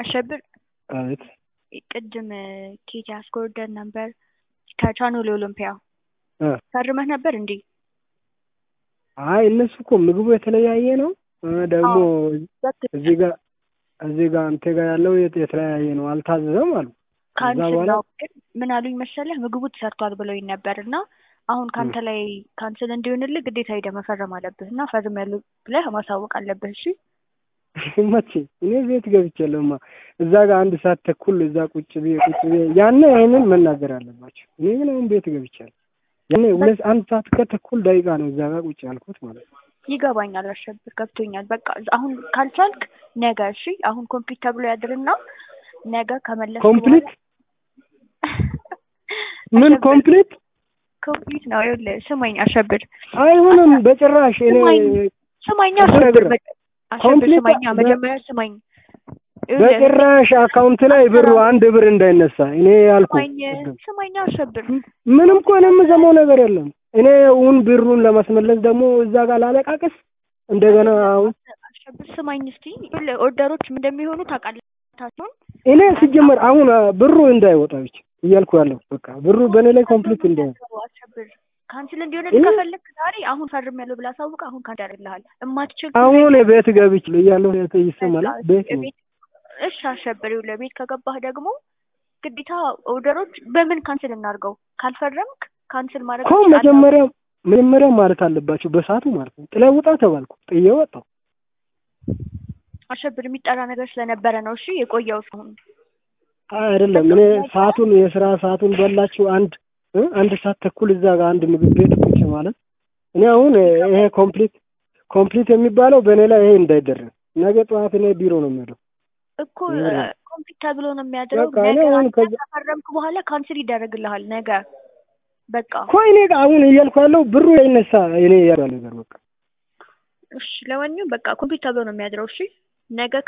አሸብር አቤት ቅድም ኬት ያስኮርደን ነበር ከቻኖሌ ኦሎምፒያ እ ፈርመህ ነበር እንዴ? አይ እነሱ እኮ ምግቡ የተለያየ ነው እ ደግሞ እዚህ ጋር እዚህ ጋር አንተ ጋር ያለው የት- የተለያየ ነው አልታዘዘም አሉ። ከዛ ካንስል በኋላ ነው ግን ምን አሉኝ መሰለህ ምግቡ ተሰርቷል ብለውኝ ነበር እና አሁን ካንተ ላይ ካንስል እንዲሆንልህ ግዴታ ሄደህ መፈረም አለብህ እና ፈርም ያሉ ብለህ ማሳወቅ አለብህ እሺ መቼ እኔ ቤት ገብቻለሁማ እዛ ጋር አንድ ሰዓት ተኩል እዛ ቁጭ ብዬ ቁጭ ብዬ ያኔ ይሄንን መናገር አለባቸው። እኔ ግን አሁን ቤት ገብቻለሁ። ያኔ ሁለት አንድ ሰዓት ከተኩል ደቂቃ ነው እዛ ጋር ቁጭ ያልኩት ማለት ነው። ይገባኛል አሸብር ገብቶኛል በቃ አሁን ካልቻልክ ነገ እሺ አሁን ኮምፕሊት ተብሎ ያድርና ነገ ከመለስ ኮምፕሊት ምን ኮምፕሊት ኮምፕሊት ነው ይኸውልህ ስማኝ አሸብር አይሆንም በጭራሽ እኔ ስማኝ ስማኝ አሸብር በ- አሸብር ኮምፕሊት ስማኛ በ- መጀመሪያ ስማኝ ይኸውልህ፣ በጭራሽ አካውንት ላይ ብሩ አንድ ብር እንዳይነሳ እኔ ያልኩ ስማኝ ስማኝ አሸብር ምንም እኮ እኔ የምሰማው ነገር የለም። እኔ እውን ብሩን ለማስመለስ ደግሞ እዛ ጋር ላለቃቅስ እንደገና አሁን አሸብር ስማኝ እስቲ ይኸውልህ ኦርደሮች ምን እንደሚሆኑ ታውቃለህ ታቸውን እኔ ሲጀመር አሁን አ፣ ብሩ እንዳይወጣ ብቻ እያልኩ ያለው በቃ ብሩ በእኔ ላይ ኮምፕሊት እንዳይወጣ አሸብር ካንስል እንዲሆን እኔ- ከፈለክ ዛሬ አሁን ፈርም ያለው ብላ አሳውቅ አሁን ካንተ ያደርግልሃል እማትችል አሁን ቤት ገብቼ እያለሁ ይሰማል ቤት ነው ቤት እሺ አሸብር ይኸውልህ ቤት ከገባህ ደግሞ ግዴታ ኦርደሮች በምን ካንስል እናድርገው ካልፈረምክ ካንስል ማድረግ እኮ ትችላለህ። መጀመሪያ መጀመሪያ ማለት አለባቸው በሰዓቱ ማለት ነው። ጥለህ ውጣ ተባልኩ ጥዬ ወጣሁ። አሸብር የሚጠራ ነገር ስለነበረ ነው እሺ የቆየው አሁን አይ አይደለም እኔ ሰዓቱን የስራ ሰዓቱን በላችሁ አንድ እ አንድ ሰዓት ተኩል እዛ ጋር አንድ ምግብ ቤት ቁጭ ማለት እኔ አሁን ይሄ ኮምፕሊት ኮምፕሊት የሚባለው በእኔ ላይ ይሄ እንዳይደረግ ነገ ጠዋት እኔ ቢሮ ነው የሚሄደው። እኮ ይኸውልህ። ኮምፕሊት ተብሎ ነው የሚያድረው በቃ እኔ ነገ አሁን አንተ ከዛ- ከፈረምክ በኋላ ካንስል ይደረግልሃል ነገ በቃ እኮ እኔ ጋር አሁን እያልኩ ያለው ብሩ ይነሳ እኔ ያለው ነገር በቃ እሺ ለማንኛውም በቃ ኮምፕሊት ተብሎ ነው የሚያድረው እሺ ነገ